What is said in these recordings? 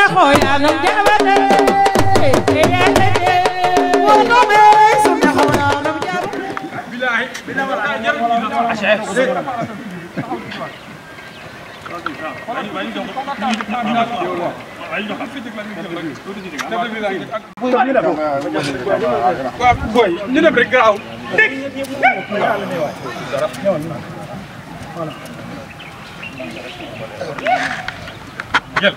suna xoya no jabate eyate de wono me suna xoya no jabate waaw boy ñu dem rek gaaw dégg jël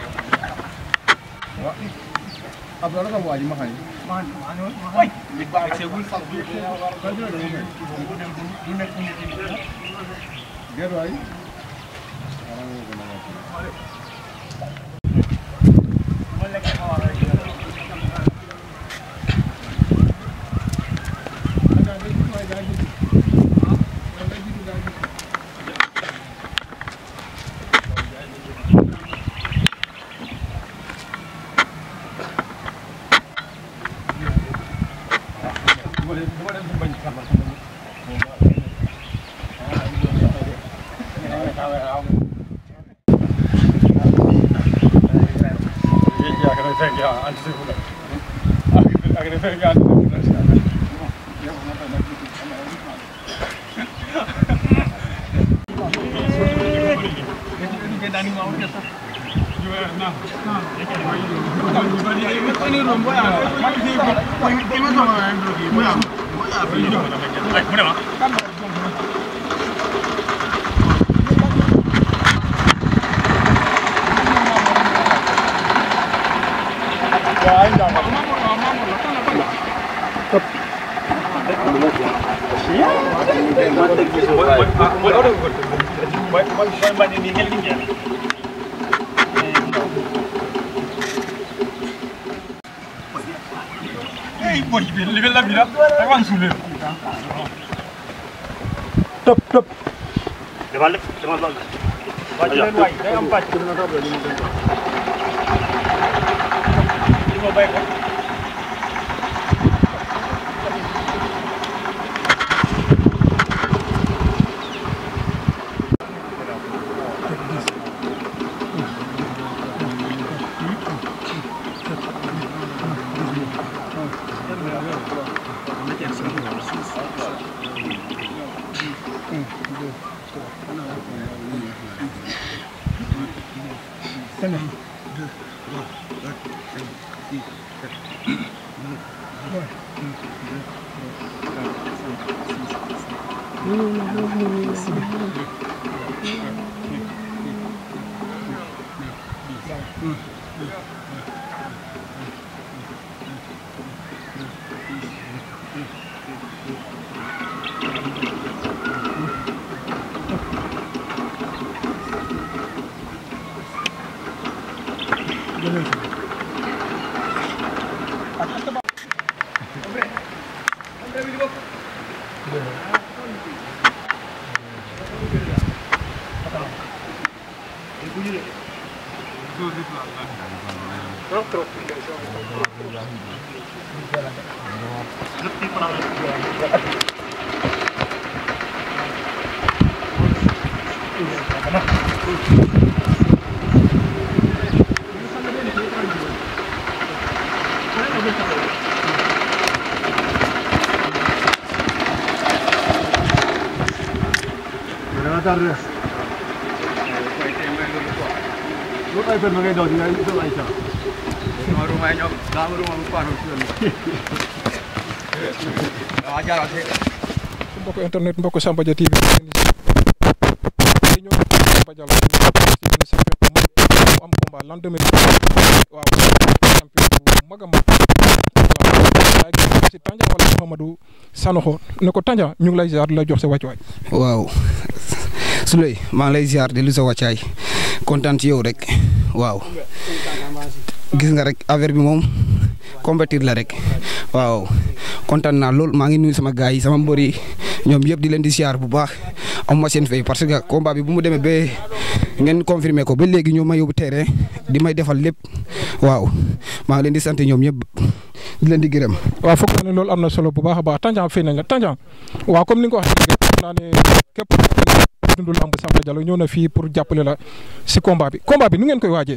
Hey, boy, live la vida. Avanza un tëb tëb demal lépp demal lool wàcc leen waay day am pàcc li ma bay ko mbokk internet mbokk Samba Dia TV ñoo Samba Dia la ci benn champion bu mag mu am combat l'an 2000 waaw champion bu mag a mag waaw gis si Tandia wala Mouhamadou Sanoxo ne ko Tandia ñu ngi lay ziar di la jox sa wàccuwaay waaw Souley maa ngi lay ziar di lu sa wàccaay kontaan ci yow rek waaw gis nga rek affaire bi moom compétir la rek waaw kontaan naa lool maa ngi nuyu sama gars yi sama mbër yi ñoom yëpp di leen di ziar bu baax amuma seen fay parce que combat bi bu mu demee ba ngeen confirmé ko ba léegi ñoo ma yóbbu terrain di may defal lépp waaw maa ngi leen di sant ñoom ñëpp di leen di gërëm. waaw foog naa ne loolu am na solo bu baax a baax Tandian fay nañ la Tandian waaw comme ni nga ko waxee rek foog naa ne képp ku dundul lamb Samba Dia ñëw na fii pour jàppale la si combat bi combat bi nu ngeen koy waajee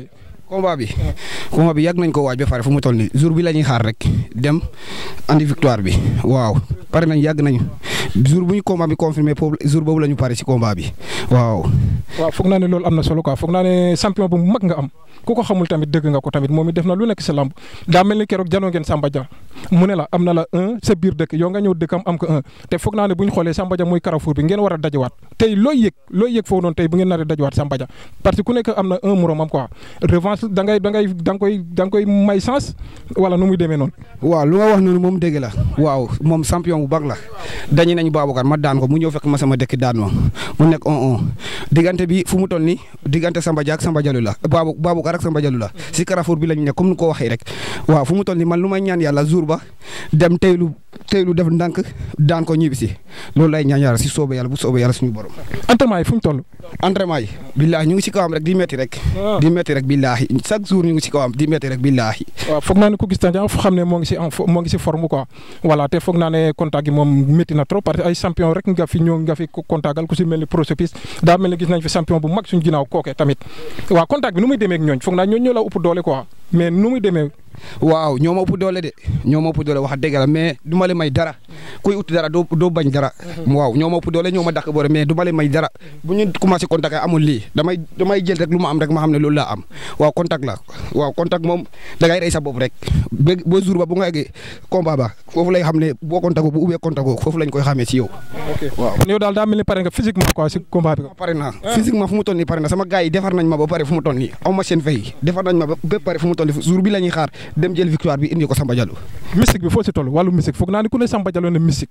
combat bi combat bi yàgg nañ ko waaj ba pare fu mu toll nii jour bi la ñuy xaar rek dem andi victoire bi waaw pare nañ yàgg nañu jour bu ñu combat bi confirmé foofu jour boobu la ñu pare si combat bi waaw. waaw foog naa ne loolu am na solo quoi foog naa ne champion bu mag nga am ku ko xamul tamit dëgg nga ko tamit moom it def na lu nekk si lamb daa mel ni keroog janoo ngeen Samba Dia mu ne la am na la un sa biir dëkk yow nga ñëw dëkkam am ko un te foog naa ne bu ñu xoolee Samba Dia muy Carrefour bi ngeen war a dajawaat tey looy yëg looy yëg foofu noonu tey bu ngeen nar a dajawaat Samba Dia parce que ku nekk am na un moromam quoi revanche da ngay da ngay da nga koy da nga koy may chance wala nu muy demee noonu. waaw lu nga wax noonu moom dégg la waaw moom champion bu baax la dañu nañu Babacar ma daan ko mu ñëw fekk ma sama dëkk daan ma mu nekk on on diggante bi fu mu toll nii diggante Samba Dia ak Samba Diallo la Babou Baboucar ak Samba Diallo la si Carrefour bi lañu nekk comme ni ko waxee rek waaw fu mu toll nii man lu may ñaan yàlla jour ba dem teylu teylu def ndànk daan ko ñibbi si loolu lay ñaan yàlla si soobee yàlla bu soobee yàlla suñu borom. entraînement yi fu ñu toll. entraînement yi billaahi ñu ngi si kawam rek di metti rek. di metti rek billaahi chaque jour ñu ngi si kawam di metti rek billaahi. waaw foog naa ne ku gis Tandian fu xam ne moo ngi si en moo ngi si forme quoi voilà te foog naa ne contact gi moom métti na trop parce que ay champion rek nga fi ñoo nga fi contactal ku si mel ni Prosopis daa mel ni gis nañ fi champion bu mag suñu ginnaaw kooke tamit waaw contact bi nu muy demee ak ñooñ foog naa ñooñ ñoo la ëpp doole quoi mais nu muy demee. waaw ñoo ma ëpp doole de ñoo ma ëpp doole wax dëgg la mais du ma leen may dara kuy ut dara doo doo bañ dara waaw ñoo ma ëpp doole ñoo ma dàq boore mais du ma leen may dara bu ñu commencé contact amul lii damay damay jël rek lu ma am rek ma xam ne loolu laa am waaw contact la waaw contact moom da ngay rey sa bopp rek ba ba jour ba bu nga eggee combat ba foofu lay xam ne boo contact bu ubbee contact foofu lañ koy xamee ci yow. waaw yow daal daa mel ni pare nga physiquement quoi si combat bi. pare naa physiquement fu mu toll nii pare na sama gars yi defar nañ ma ba pare fu mu toll nii aw ma seen fay defar nañ ma ba pare fu mu toll nii jour bi la ñuy xaar dem jël victoire bi indi ko Samba Diallo. mystique bi foo si toll wàllu mystique foog naa ne ku ne Samba Diallo ne mystique.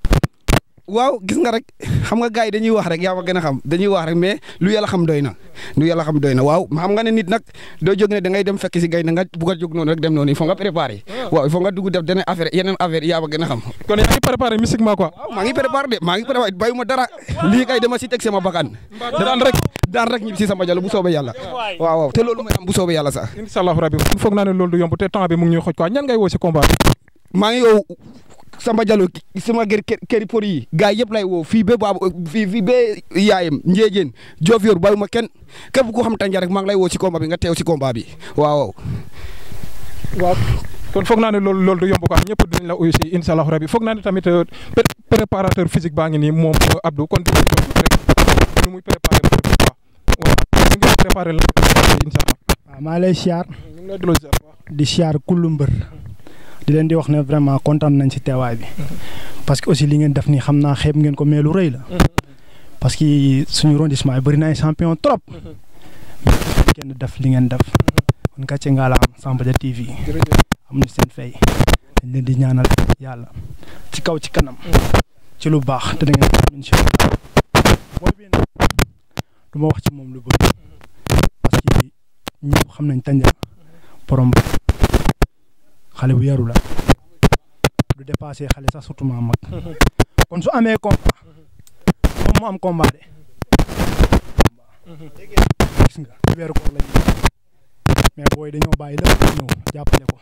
waaw gis nga rek xam nga gars yi dañuy wax rek yaa ma gën a xam dañuy wax rek mais lu yàlla xam doy na lu yàlla xam doy na waaw xam nga ne nit nag doo jóg ne da ngay dem fekk si gay na nga bugg a jóg noonu rek dem noonu il faut nga préparer waaw il faut nga dugg def dana affaire yeneen affaire yaa ma gën a xam. kon yaa ngi préparé mystiquement quoi. waaw maa ngi préparé de maa ngi préparé bàyyuma dara lii kay dama si teg sama bakkan. daan rek daan rek ñibbi si Samba Diallo bu soobee yàlla. waaw waaw te loolu mooy am bu soobee yàlla sax. incha allahu rabi foog naa ne loolu du yomb te temps bi mu ngi ñuy xoj quoi ñan ngay woo si combat bi. maa ngi yow Samba Diallo sama kër këri por yi gars yëpp lay woo fii ba baabu fii fii ba yaayam Ndiédiène Diofior bàyyuma kenn képp ku xam Tandian rek maa ngi lay woo si combat bi nga teew si combat bi waaw. waaw kon foog naa ne loolu loolu du yomb quoi ñëpp dinañ la uyu si incha allahu rabi foog naa ne tamit préparateur physique baa ngi nii moom Abdou kon dinañ ko rek nu muy préparé mbër bi quoi waaw ni nga préparé la incha allah. waaw maa lay siyaar ñu ngi lay delloo ziar di siyaar kullu mbër di leen di wax ne vraiment kontaan nañ si teewaay bi parce que aussi li ngeen def nii xam naa xeeb ngeen ko mais lu rëy la parce que suñu arrondissement yi bëri na ay champion trop kenn def li ngeen def kon gàcce nga la am Samba Dia TV am ñu seen fay dañ leen di ñaanal yàlla ci kaw ci kanam ci lu baax te da ngeen ko incha allah booy bi nag du ma wax ci moom lu bëri parce que ñëpp xam nañ Tandian borom xale bu yaru la du dépassé xale sax surtout ma mag kon su amee combat moom mu am combat de gis nga weeru koor lañu mais booy dañoo bàyyi lépp ñëw jàppale ko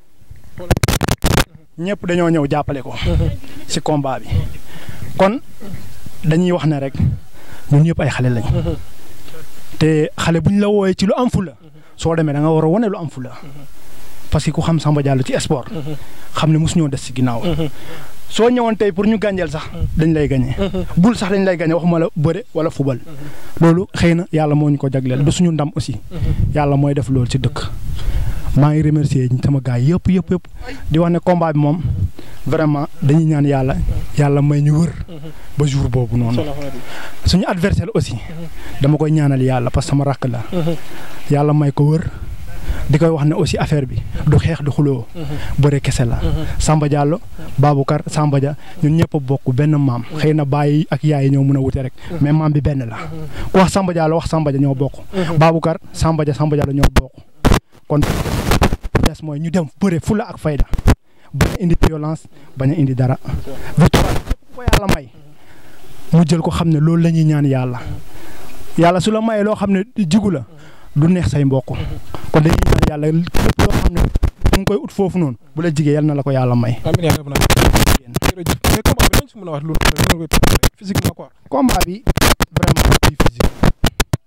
ñëpp dañoo ñëw jàppale ko ci combat bi kon dañuy wax ne rek ñun ñëpp ay xale lañ te xale buñ la wooyee ci lu am fula soo demee da nga war a wane lu am fula parce que ku xam Samba Diallo ci sport xam ne mosu ñoo des ci ginnaaw soo ñëwoon tey pour ñu gànjeel sax dañ lay gañe bul sax dañ lay gañe waxuma la bëre wala fubal loolu xëy na yàlla moo ñu ko jagleel du suñu ndam aussi yàlla mooy def loolu ci dëkk maa ngi remercier sama gars yëpp yëpp yëpp di wax ne combat bi moom vraiment dañuy ñaan yàlla yàlla may ñu wër ba jour boobu noonu suñu adversaire aussi dama koy ñaanal yàlla parce que sama rakk la yàlla may ko wër di koy wax ne aussi affaire bi du xeex du xuloo bëre kese la Samba Diallo Baboucar Samba Dia ñun ñëpp a bokk benn maam xëy na bàyyi ak yaay ñoo mën a wute rek mais maam bi benn la ku wax Samba Diallo wax Samba Dia ñoo bokk Baboucar Samba Dia Samba Diallo ñoo bokk kon des mooy ñu dem bëre fula ak fayda bañ a indi violence bañ a indi dara victoire ko yàlla may mu jël ko xam ne loolu la ñuy ñaan yàlla yàlla su la mayee loo xam ne jigu la du neex say mbokk kon dañuy ñaan yàlla lépp loo xam ne mu ngi koy ut foofu noonu bu la jigee yal na la ko yàlla may. amiin yaa rabbal aalamiin jërëjëf mais combat bi lañ si mën a wax lu physiquement quoi. combat bi vraiment bi physique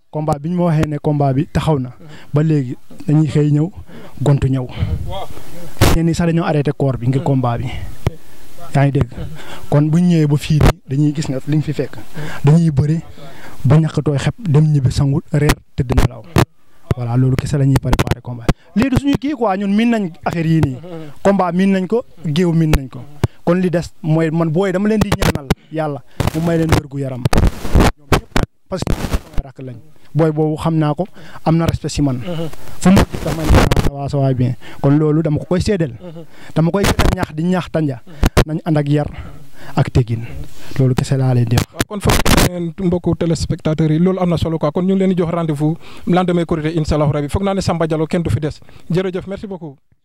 combat bi ñu ma waxee ne combat bi taxaw na ba léegi dañuy xëy ñëw gontu ñëw ñenn ñi sax dañoo arrêté koor bi ngir combat bi yaa ngi dégg kon bu ñu ñëwee ba fii nii dañuy gis ne li ñu fi fekk dañuy bëri ba ñàkk tooy xep dem ñibbi sangu reer tëdd nelaw voilà loolu kese la ñuy préparé combat lii du suñu kii quoi ñun miin nañ affaire yii nii combat miin nañ ko géew miin nañ ko kon li des mooy man booy dama leen di ñaanal yàlla mu may leen wér gu yaram ñoom ñëpp nag parce que samay rakk lañ booy boobu xam naa ko am na respect si man fu mu dama ne ça va ça va bien kon loolu dama ko koy seedeel dama koy gën a ñaax di ñaax tanja nañ ànd ak yar ak tegin loolu kese laa leen di wax waaw kon foog ngeen mbokku téléspectateurs yi loolu am na solo quoi kon ñu ngi leen di jox rendez-vous lendemain Korité incha allah rabi foog naa ne Samba Diallo kenn du fi des jërëjëf merci beaucoup.